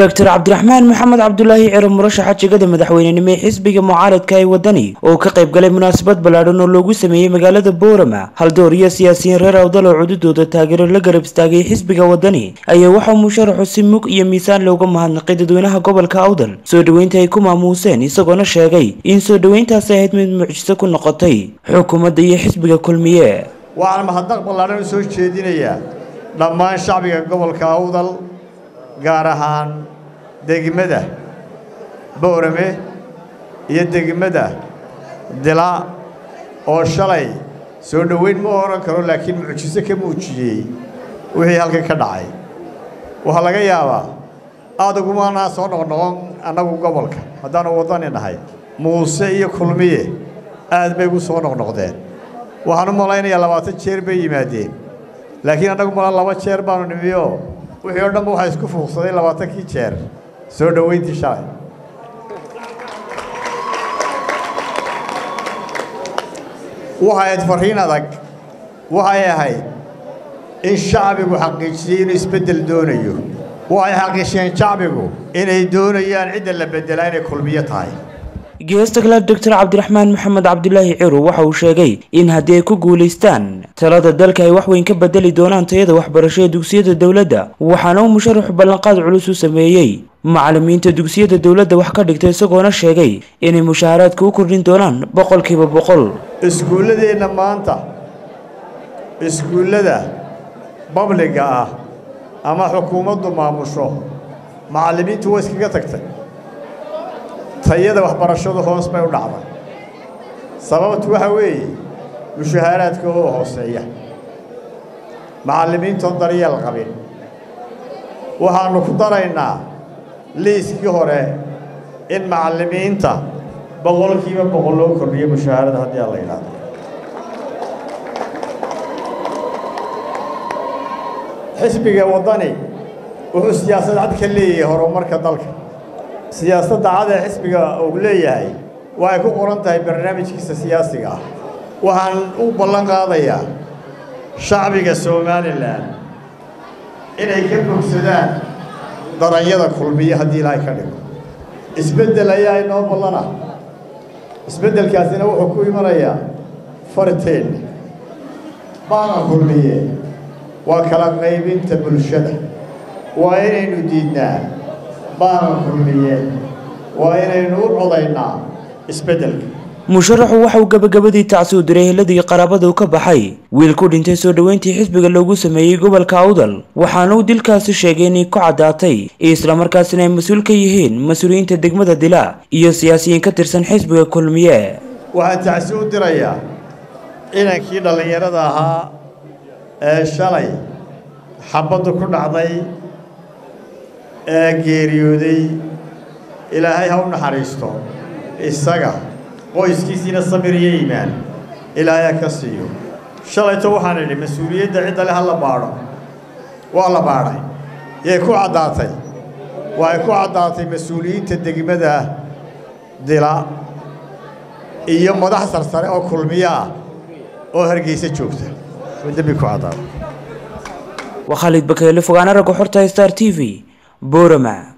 doctor cabdiraxmaan maxamed cabdulaahi ciro murashaxa jegada madaxweynenimo ee xisbiga mucaaradka ee wadani oo ka qayb galay munaasabad ballaadhan oo loogu sameeyey magaalada boorama haldoor iyo siyaasiyiin reer awdal oo cududooda taageero la garab istaagay xisbiga wadani ayaa waxaa musharaxu si mug iyo miisaan looga mahadnaqay dadweynaha gobolka awdal soo dhoweynta ay ku maamuuseen isagoona sheegay in soo dhoweyntaasi ahayd mid mucjiso ku noqotay xukuumadda iyo xisbiga kulmiye waxaan mahadnaq ballaadhan u soo jeedinayaa dhammaan shacbiga gobolka awdal gaar ahaan degmada boorame iyo degmada dila oo shalay soo dhoweyn ma odhan karo laakiin mucjiso ka muujiyey wixii halkan ka dhacay waxaa laga yaabaa aad ugumaanaa soo noqnoqon annagu gobolka haddaanu waddani nahay muuse iyo kulmiye aad bay ugu soo noqnoqdeen waxaan u malaynayaa labaatan jeer bay yimaadeen laakiin annagu malaa laba jeer baanu nimiyo wixii oo dhanba waxaa isku fuuqsaday labaatankii jeer soo dhoweyntii shalay waxay ahayd farriin adag waxay ahayd in shacbigu xaqiijiyey inuu isbeddel doonayo waxay xaqiijiyeen shacbigu inay doonayaan cidda la beddelaa inay kulmiyo tahay geesta kale doctor cabdiraxmaan maxamed cabdulaahi ciro waxa uu sheegay in haddii ay ku guulaystaan talada dalka ay waxweyn ka bedeli doonaan tayada waxbarasho ee dugsiyada dowladda waxaana uu musharaxu ballanqaad culus u sameeyey macallimiinta dugsiyada dowladda wax ka dhigta isagoona sheegay inay mushaaharaadka u kordhin doonaan boqolkiiba boqol iskuulladeenna maanta iskuullada babliga ah ama xukuumaddu maamusho macallimiintu way iskaga tagtay tayada waxbarashadu hoos bay u dhacday sababtu waxa weeye mushahaaraadka oo hooseeya macallimiintoon daryeel qabin waxaannu ku daraynaa liiskii hore in macallimiinta boqolkiiba boqol loo kordhiyo mushaharada haddii aan la yidhaahdo xisbiga waddani wuxuu siyaasad cad ka leeyahay horumarka dalka siyaasadda cad ee xisbiga uu leeyahay waxay ku qoran tahay barnaamijkiisa siyaasiga ah waxaan u ballan qaadayaa shacbiga somalilan inay ka bogsadaan daranyada kulmiye haddii ilaahay ka dhigo isbeddel ayaa inoo ballana isbeddelkaasina wuxuu ku imanayaa farteen baana kulmiye waa kala qaybinta bulshada waa inaynu diidnaa baana kulmiye waa inaynu u codaynaa isbeddelka musharaxu waxa uu gabagabadii tacsi u diray heladii qaraabada u ka baxay wiil ku dhintay soo dhoweyntii xisbiga loogu sameeyey gobolka awdal waxaana uu dilkaasi sheegay inay ku caddaatay islamarkaasina ay mas-uul ka yihiin mas-uuliyiinta degmada dila iyo siyaasiyiin ka tirsan xisbiga kulmiye waxaan tacsi u dirayaa inankii dhallinyarada ahaa ee shalay xabaddu ku dhacday ee geeriyooday ilaahay ha u naxariisto isaga qoyskiisiina samir iyo iimaan ilaahay ha ka siiyo shalayto waxaan idhi mas-uuliyadda cidda le ha la baadho waa la baadhay yay ku caddaatay waxay ku caddaatay mas-uuliyiinta degmada dila iyo madax sarsare oo kulmiyo ah oo hargeysa joogta dembi ku caddaatay waa khaalid bakeele fogaana ragga xorta star t v boorama